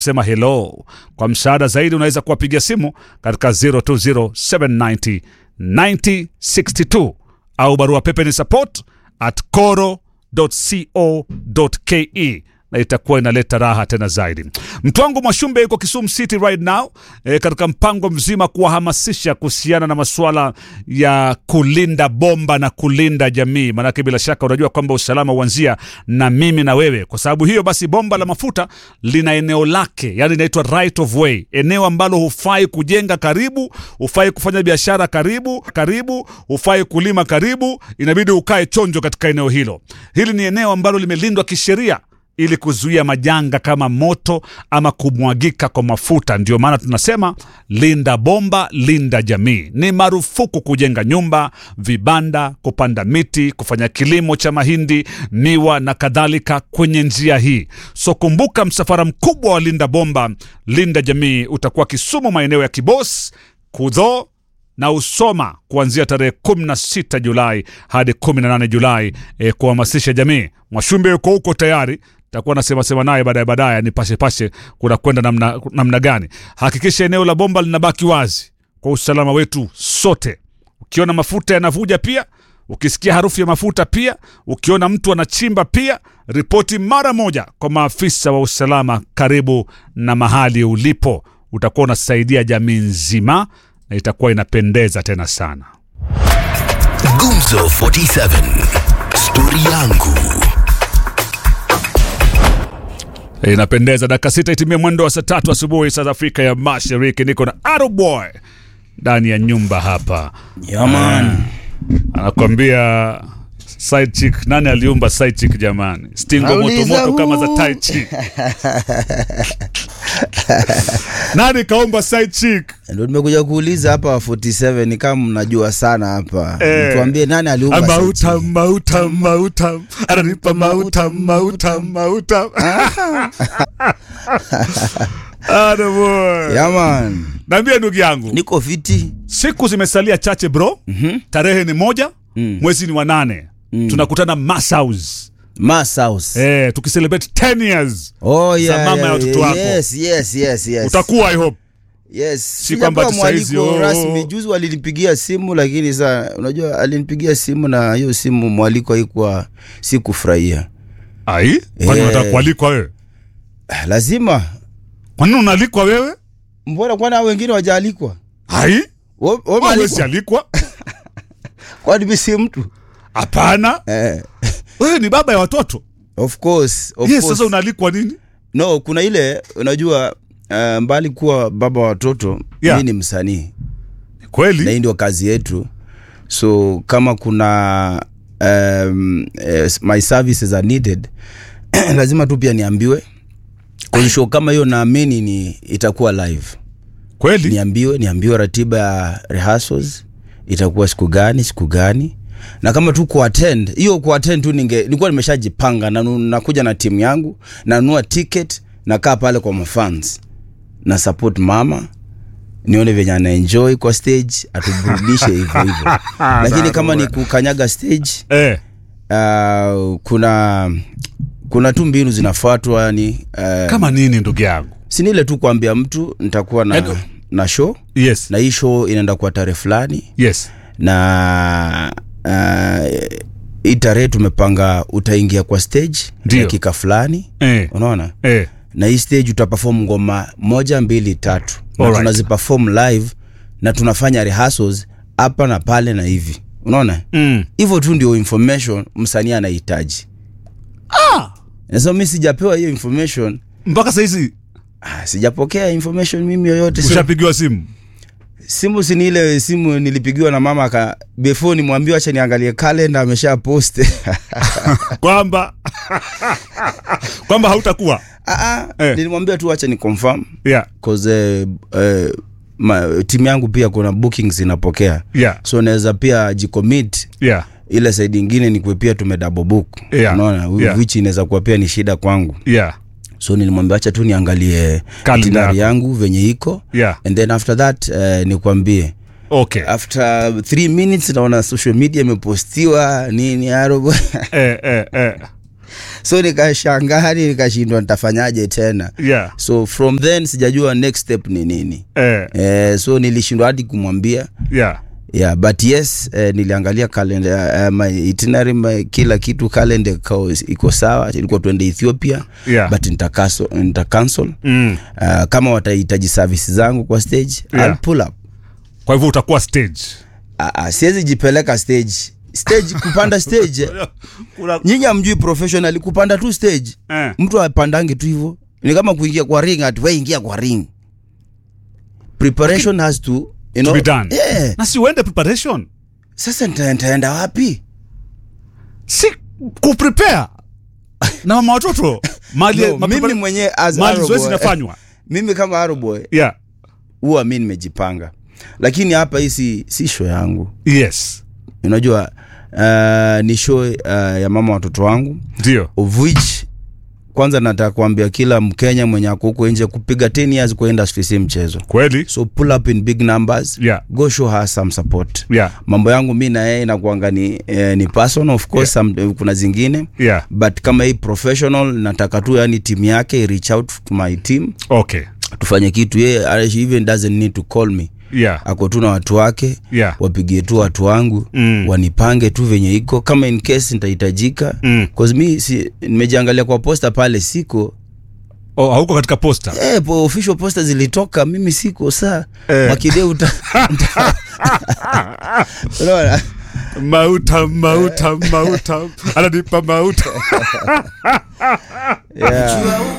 sema hello. Kwa msaada zaidi unaweza kuwapigia simu katika 020790 9062 au barua pepe ni support at coro.co.ke na itakuwa inaleta raha tena zaidi. Mtu wangu Mwashumbe yuko Kisumu City right now e, katika mpango mzima kuwahamasisha kuhusiana na masuala ya kulinda bomba na kulinda jamii, maanake bila shaka unajua kwamba usalama huanzia na mimi na wewe. Kwa sababu hiyo basi, bomba la mafuta lina eneo lake, yani inaitwa right of way, eneo ambalo hufai kujenga karibu, hufai kufanya biashara karibu karibu, hufai kulima karibu, inabidi ukae chonjo katika eneo hilo. Hili ni eneo ambalo limelindwa kisheria ili kuzuia majanga kama moto ama kumwagika kwa mafuta. Ndio maana tunasema linda bomba, linda jamii. Ni marufuku kujenga nyumba, vibanda, kupanda miti, kufanya kilimo cha mahindi, miwa na kadhalika kwenye njia hii. So kumbuka, msafara mkubwa wa linda bomba, linda jamii utakuwa Kisumu, maeneo ya Kibos, Kudho na Usoma kuanzia tarehe 16 Julai hadi 18 Julai e, kuhamasisha jamii. Mwashumbe yuko huko tayari takuwa nasema sema naye baadaye baadaye ni pashe pashe kuna kwenda namna, namna gani. Hakikisha eneo la bomba linabaki wazi kwa usalama wetu sote. Ukiona mafuta yanavuja pia, ukisikia harufu ya mafuta pia, ukiona mtu anachimba pia, ripoti mara moja kwa maafisa wa usalama karibu na mahali ulipo. Utakuwa unasaidia jamii nzima na itakuwa inapendeza tena sana. Gumzo 47 stori yangu Inapendeza. Dakika sita itimie mwendo wa saa tatu asubuhi saa za Afrika ya Mashariki. Niko na Aroboy ndani ya nyumba hapa, Yaman. anakwambia side chick. Nani aliumba side chick jamani? Stingo moto Nauliza moto kama za huu. tai chick. Nani kaumba side chick? Ndio nimekuja kuuliza hapa 47 ni kama mnajua sana hapa. Eh. Tuambie nani aliumba Mauta sauti? mauta mauta ananipa mauta mauta mauta. Aroboy, Yaman. naambia ndugu yangu Niko fiti. siku zimesalia chache bro mm-hmm. tarehe ni moja mm. mwezi ni wa nane mm. tunakutana Mass House Mass House. eh, tukicelebrate 10 years Oh za yeah. mama yeah, ya watoto yeah, wako. Yes, yes, yes, yes. utakuwa I hope Yes. Si kwamba Sijapewa tu saizi, mwaliko oh. rasmi. Juzi walinipigia simu lakini saa unajua alinipigia simu na hiyo simu mwaliko haikuwa sikufurahia. ai kwani Eh. unataka kualikwa wewe Ah, Lazima. kwani unaalikwa wewe Mbona kwani hao wengine wajaalikwa? ai Wewe wewe Wewe huwezi umealikwa? alikwa Kwani mimi si mtu? hapana Eh. wewe ni baba ya watoto Of course, of yes course. sasa unaalikwa nini No, kuna ile unajua uh, mbali kuwa baba wa watoto Yeah. mi ni msanii na kweli hii ndio kazi yetu, so kama kuna um, eh, my services are needed lazima tu pia niambiwe Kwa show kama hiyo naamini ni itakuwa live, kweli niambiwe niambiwe ratiba ya rehearsals itakuwa siku gani siku gani na kama tu kuattend hiyo kuattend tu ninge nilikuwa nimeshajipanga na nu- nakuja na timu yangu nanunua ticket nakaa pale kwa mafans na support mama nione venye ana enjoy kwa stage atuburudishe hivyo hivyo lakini kama ni kukanyaga stage eh, uh, kuna kuna tu mbinu zinafuatwa yani uh, kama nini ndugu yangu si ni ile tu kuambia mtu nitakuwa na, Ego. na show yes na hii show inaenda kwa tarehe fulani yes na uh, hii tarehe tumepanga utaingia kwa stage Ndio. dakika fulani eh, unaona eh. na hii stage utaperform ngoma moja mbili tatu na Alright. tunaziperform live na tunafanya rehearsals hapa na pale na hivi unaona Mm. hivyo tu ndio information msanii anahitaji ah, nasema mi sijapewa hiyo information mpaka sahizi ah, sijapokea information mimi yoyote so, ushapigiwa simu simu si ni ile simu nilipigiwa na mama aka before nimwambie acha niangalie kalenda amesha post kwamba kwamba hautakuwa Ah, ah, Eh. nilimwambia tu acha ni confirm yeah, cause uh, uh, ma, timu yangu pia kuna bookings inapokea yeah, so naweza pia jicommit yeah, ile side ingine ni kuwa pia tume double book Yeah, unaona yeah. which inaweza kuwa pia ni shida kwangu yeah, so nilimwambia acha tu niangalie Calendar itinerary yako. yangu venye iko yeah. and then after that uh, nikwambie okay after three minutes naona social media imepostiwa nini arobo eh, eh, eh. so nikashangani nikashindwa nitafanyaje tena yeah. so from then sijajua next step ni nini Eh, eh, so nilishindwa hadi kumwambia yeah. yeah but yes eh, niliangalia kalenda uh, my itinerary my, kila kitu kalenda iko sawa ilikuwa tuende ethiopia Yeah. but nitakaso nita cancel Mm. uh, kama watahitaji service zangu kwa stage Yeah. I'll pull up kwa hivyo utakuwa stage uh, uh, siwezi jipeleka stage stage kupanda stage Kuna- nyinyi amjui professional kupanda tu stage eh. mtu apandange tu hivyo ni kama kuingia kwa ring ati we ingia kwa ring preparation has to you to know, be done yeah. na si uende preparation sasa nita- nitaenda wapi si kuprepare na mama watoto mali no, ma- mimi prepara- mwenyewe as mali Arrow zoezi boy, inafanywa mimi kama aroboy yeah huwa mi nimejipanga lakini hapa hii si, si show yangu yes unajua uh, ni show uh, ya mama watoto wangu ndio of which kwanza nataka kuambia kila mkenya mwenye ako huko nje kupiga 10 years kwa industry si mchezo kweli so pull up in big numbers Yeah. go show her some support yeah mambo yangu mi na yeye inakuanga ni, eh, ni personal of course some, eh, kuna zingine yeah but kama hii professional nataka tu yani timu yake reach out to my team okay tufanye kitu yeye she even doesn't need to call me yeah ako tu na watu wake yeah wapigie tu watu wangu Mm. wanipange tu venye iko kama in case nitahitajika Mm. cause mi si, nimejiangalia kwa posta pale siko oh, hauko katika posta eh, po official posta zilitoka mimi siko saa Eh. makide uta, uta unaona mauta mauta mauta ananipa mauta yeah.